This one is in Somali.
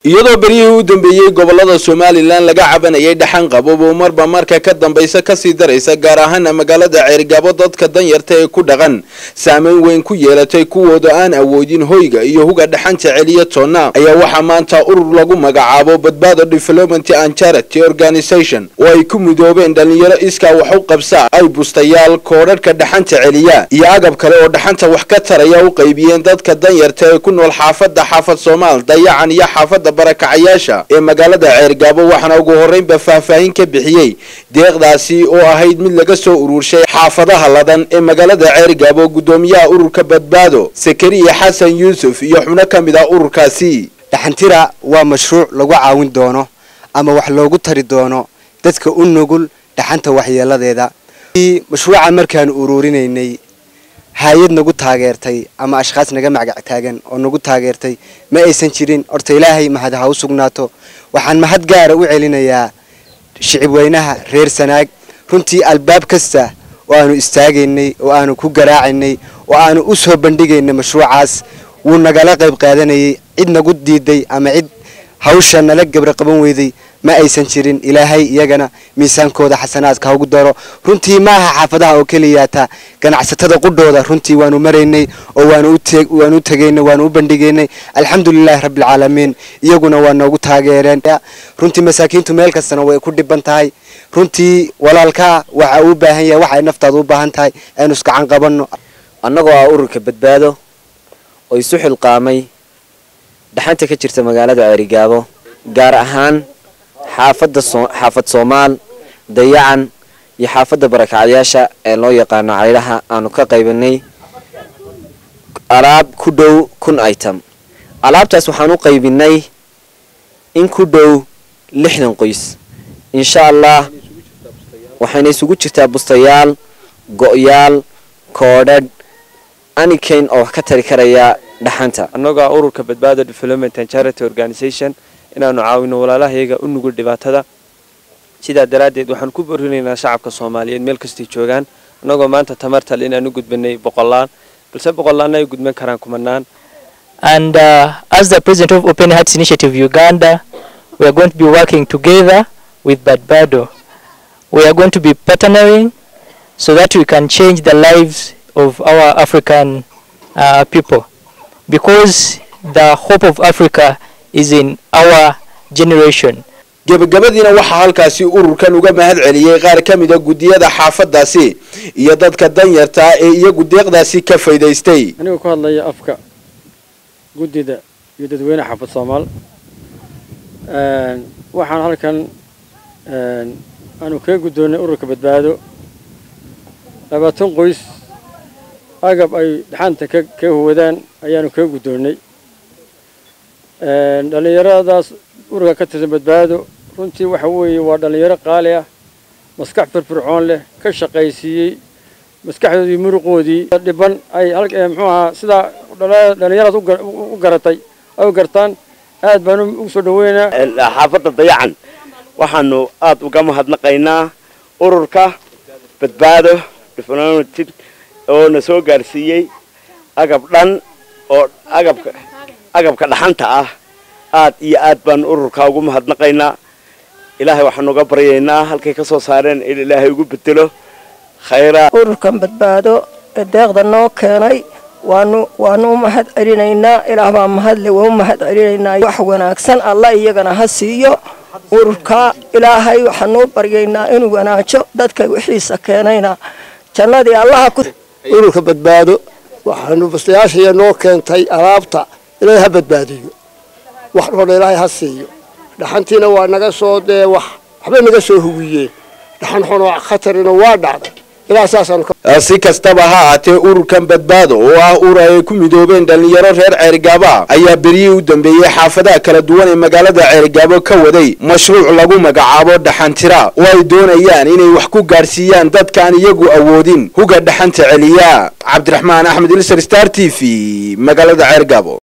iyadoo beryihii u dambeeyey gobolada somalilan laga cabanayay dhaxan qabobo marba marka ka dambaysa kasii daraysa gaar ahaana magaalada ceergabo dadka danyarta ee ku dhaqan saameyn weyn ku yeelatay kuwooda aan awoodin hoyga iyo huga dhaxanta celiya toonna ayaa waxaa maanta urur lagu magacaabo badbaado development and charity organization oo ay ku midoobeen dhalinyaro iskaa wax u qabsa ay bustayaal koodhadhka dhaxanta celiya iyo agab kale oo dhaxanta wax ka taraya u qaybiyeen dadka danyarta ee ku nool xaafada xaafad soomaal dayacan iyo xaafada barakacayaasha ee magaalada ceergaabo waxaana ugu horreynba faahfaahin ka bixiyey deeqdaasi oo ahayd mid laga soo ururshay xaafadaha ladan ee magaalada ceergaabo guddoomiyaha ururka badbaado sakariya xasan yuusuf iyo xubno ka mid ah ururkaasi dhaxantira waa mashruuc lagu caawin doono ama wax loogu tari doono dadka u nugul dhaxanta waxyeeladeeda mashruuca markaan ururinaynay hay-ad nagu taageertay ama ashkhaas naga magac taagan oo nagu taageertay ma aysan jirin horta ilaahay mahad ha u sugnaato waxaan mahad gaara u celinayaa shicibweynaha reer sanaag runtii albaab kasta oo aanu istaagaynay oo aanu ku garaacaynay oo aanu u soo bandhigaynay mashruucaas wuu nagala qayb qaadanayay cid nagu diiday ama cid hawsha nala gabra qaban weyday ma aysan jirin ilaahay iyagana miisaankooda xasanaadka haugu daro runtii maaha xaafadaha oo keliyaata ganacsatada qudhooda runtii waanu maraynay oo waanu u tegaynay waanu u bandhigaynay alxamdulilahi rabbilcaalamiin iyaguna waa noogu taageereen runtii masaakiintu meel kastana way ku dhiban tahay runtii walaalkaa waxa uu baahan yahay waxa ay naftaada u baahan tahay aynu iskacan qabanno annagoo ah ururka badbaado oo isu xilqaamay dhaxanta ka jirta magaalada ceerigaabo gaar ahaan xaafadda xaafad soomaal dayacan iyo xaafadda barakacyaasha ee loo yaqaano caydhaha aanu ka qaybanay alaab ku dhow kun item alaabtaas waxaan u qaybinay in ku dhow lixdan qoys insha allah waxayna isugu jirtaa bustayaal go-yaal koodhadh anikayn oo wax ka tari karaya dhaxanta annagoo ururka badbaado development and charity organization inaanu caawino walaalahayaga u nugul dhibaatada sidaa daraaddeed waxaan ku borinaynaa shacabka soomaaliyeed meel kastay joogaan annagoo maanta tamartal inaan u gudbanay boqolaan balse boqolaanna ay gudban karaan kumanaan And uh, as the president of Open Hearts Initiative Uganda, we are going to be working together with Badbado. We are going to be partnering so that we can change the lives of our African uh, people. Because the hope of Africa is in our generation. gebagabadiina waxaa halkaasi ururkan uga mahad celiyey qaar ka mida guddiyada xaafadaasi iyo dadka danyartaa ee iyagu deeqdaasi ka faydaystay anigoo ku hadlaya afka guddida iyo dadweynaha xaafad soomaal waxaan halkan aanu kaga guddoonnay ururka badbaado labaatan qoys agab ay dhaxanta kaga huwadaan ayaanu kaga guddoonnay dhallinyaradaas ururka ka tirsan badbaado runtii waxa weeye waa dhallinyaro qaali ah maskax firfircoon leh ka shaqaysiiyey maskaxdoodii muruqoodii dhiban ay muxuu ahaa sidaa dhallinyaradas u garatay ay u gartaan aad baan ugu soo dhaweynaa xaafadda dayacan waxaanu aada uga mahadnaqaynaa ururka badbaado development oo na soo gaarsiiyey agab dhan oo agabka agabka dhaxanta ah aad iyo aad baan ururka ugu mahadnaqaynaa ilaahay waxaanu uga baryaynaa halkay ka soo saareen in ilaahay ugu bedelo khayraa ururkan badbaado ee deeqda noo keenay waanu waanu u mahad celinaynaa ilaah baa mahadle waa u mahad celinaynaa wax wanaagsan alla iyagana ha siiyo ururka ilaahay waxaanu u baryaynaa inuu wanaajo dadka wixiisa keenayna jannadii allaha ku ururka badbaado waxaanu bastayaashaya noo keentay alaabta ilaahay ha badbaadiyo wax dhoodha ilaahay ha siiyo dhaxantiina waa naga soo dee wax waxbay naga soo hugiyeen dhaxan xunoo khatarina waa dhacday ilaa saasaan si kastaba ha ahaatee ururkan badbaado oo ah ur ay ku midoobeen dhalinyaro reer ceerigaaba ayaa beryihii u dambeeyey xaafadaha kala duwan ee magaalada ceerigaabo ka waday mashruuc lagu magacaabo dhaxantira oo ay doonayaan inay wax ku gaadhsiiyaan dadkaan iyagu awoodin huga dhaxanta celiya cabdiraxmaan axmed ilser star t v magaalada ceergaabo